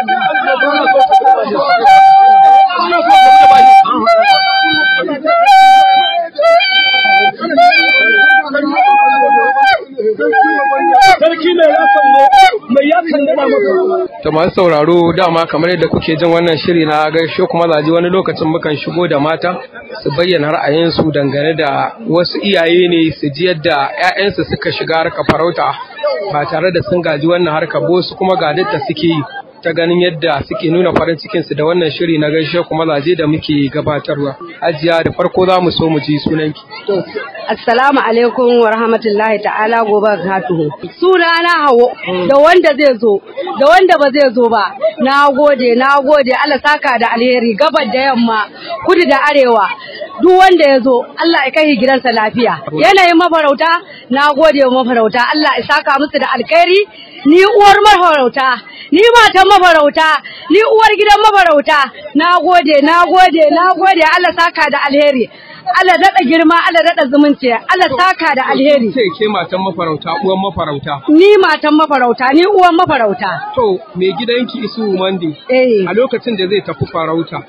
S7: sarki mai ya kallo mai ya kallo da maka.
S2: To masu sauraro dama kamar yadda kuke jin wannan shiri na gaishe kuma zaji wani lokacin mukan shigo da mata su bayyana ra'ayinsu dangane da wasu iyaye ne su ji yadda 'ya'yansu suka shiga harkar farauta ba tare da sun gaji wannan harkar ba wasu kuma ga da suke yi ta ganin yadda suke nuna farin cikinsu da wannan shiri na gaishe kuma zaje da muke gabatarwa. Hajiya da farko za mu so mu ji sunanki.
S9: Assalamu alaikum wa rahmatullahi ta'ala gobe katuhu. Suna na hawo da wanda zai zo da wanda ba zai zo ba. Na gode, na gode Allah saka da alheri gabar da yamma, kudu da arewa. Duk wanda ya zo Allah ya kai gidansa lafiya. Yanayin mafarauta, na gode wa mafarauta Allah ya saka musu da alkhairi. Ni uwar mafarauta, ni matan mafarauta, ni uwar gidan mafarauta. Na gode, na gode, na gode Allah saka da alheri. Allah daɗa girma, Allah daɗa zumunci, Allah saka da alheri.
S2: Ce ke matan mafarauta, uwan mafarauta.
S9: Ni matan mafarauta, ni uwan mafarauta.
S2: To, mai gidanki Isu Mande,
S9: Eh,
S2: a lokacin da zai tafi farauta,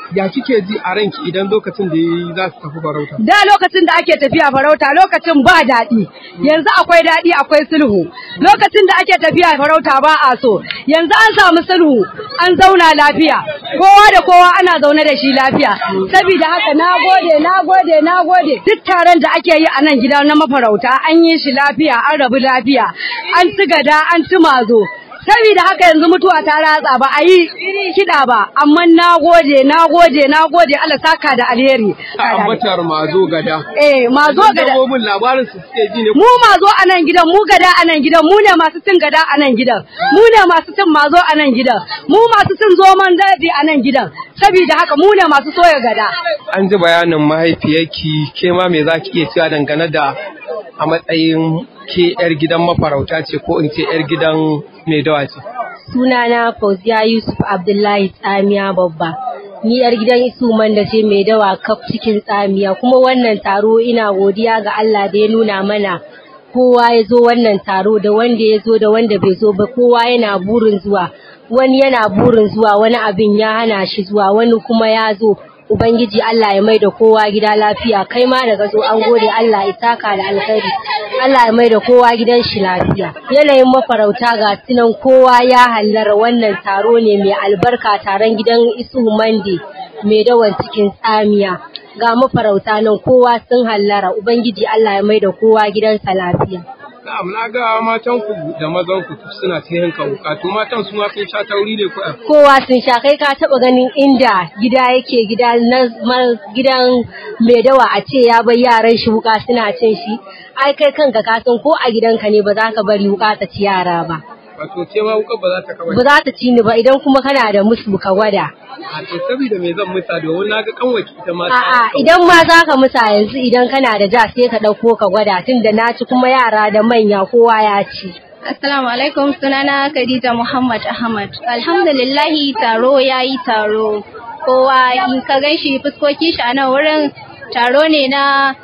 S2: ya kike ji a ranki idan lokacin da yayi za su tafi farauta
S9: da lokacin da ake tafiya farauta lokacin ba daɗi yanzu akwai daɗi akwai sulhu lokacin da ake tafiya farauta ba a so yanzu an samu sulhu an zauna lafiya kowa da kowa ana zaune da shi lafiya saboda haka na gode na gode na gode duk taron da ake yi a nan gida na mafarauta an yi shi lafiya an rabu lafiya an ci gada an ci mazo saboda haka yanzu mutuwa ta ratsa ba a yi kiɗa ba amma na gode na gode na gode Allah saka da alheri
S2: ambatar mazo gada
S9: eh mazo gada
S2: dabbobin labarin su suke ji ne
S9: mu mazo a nan gidan mu gada a nan gidan mu ne masu cin gada a nan gidan mu ne masu cin mazo a nan gidan mu masu cin zoman daji a nan gidan saboda haka mu ne masu soya gada
S2: an ji bayanin mahaifiyarki ke ma me zaki iya cewa dangane da a matsayin ke yar gidan mafarauta ce ko in ce yar gidan mai dawa ce
S10: Sunana Fauziya Yusuf Abdullahi Tsamiya babba. Ni yar gidan Isu da ce mai dawa kaf cikin tsamiya kuma wannan taro ina godiya ga Allah da ya nuna mana kowa ya zo wannan taro da wanda ya zo da wanda bai zo ba kowa yana burin zuwa wani yana burin zuwa wani abin ya hana shi zuwa wani kuma ya zo Ubangiji Allah ya mai da kowa gida lafiya kai ma daga zo an gode Allah ya saka da alkhairi Allah ya mai da kowa gidan shi lafiya yanayin mafarauta ga sunan kowa ya hallara wannan taro ne mai albarka taron gidan Isu Mande mai dawan cikin tsamiya ga mafarauta nan kowa sun hallara Ubangiji Allah ya mai da kowa gidansa lafiya
S2: Na'am na ga matan ku da mazan ku suna ta yanka wuka to matan su ma sun sha tauri ne ko
S10: kowa sun sha kai ka taba ganin inda gida yake gida na gidan mai dawa a ce ya bar yaran shi wuka suna cin shi ai kai kanka ka san ko a gidanka ne ba za ka bari wuka ta ci yara ba
S2: wato ce ma wuka ba za ta kawai
S10: ba za ta ci ni ba idan kuma kana da musu ka gwada
S2: a to saboda me zan musa domin na ga kanwaki ita ma
S10: a'a idan ma za ka musa yanzu idan kana da ja sai ka ɗauko ka gwada tunda na ci kuma yara da manya kowa ya ci
S11: Assalamu alaikum sunana Khadija Muhammad Ahmad. Alhamdulillahi taro ya yi taro. Kowa in ka gan shi fuskoki shi a nan wurin taro ne na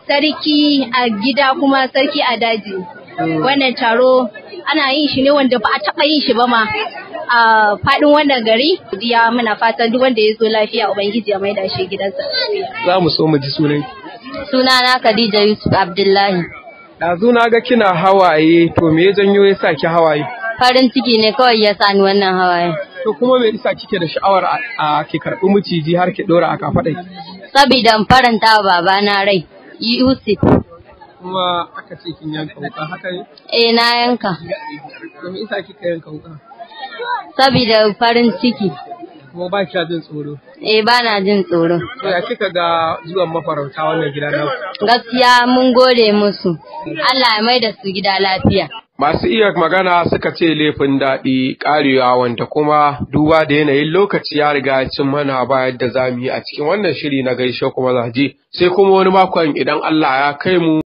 S11: sarki a gida kuma sarki a daji. Wannan taro ana yin shi ne wanda ba a taɓa yin shi ba ma a faɗin wannan gari. Ya muna fatan duk wanda ya zo lafiya Ubangiji ya maida shi gidansa.
S2: za mu so mu ji sunan
S10: sunana Khadija Yusuf Abdullahi
S2: Ɗazu na ga kina hawaye to me ya janyo ya sa ki hawaye
S10: farin ciki ne kawai ya sani wannan hawaye
S2: to kuma me yasa kike da sha'awar a- a ki karɓi miciji har ki ɗora a kafaɗai
S10: saboda in faranta wa babana rai Yusuf
S2: kuma aka ce kin yanka wuka haka ne
S10: eh na yanka
S2: to me yasa kika yanka wuka
S10: saboda farin ciki
S2: kuma ba kya jin tsoro
S10: eh bana jin tsoro
S2: to ya kika ga zuwan mafarauta wannan gida na
S10: gaskiya mun gode musu Allah ya mai da su gida lafiya
S2: Masu iya magana suka ce laifin daɗi ƙarewa wanda kuma duba da yanayin lokaci ya riga ya cin mana ba yadda za mu yi a cikin wannan shiri na gaishe kuma zaje sai kuma wani makon idan Allah ya kai mu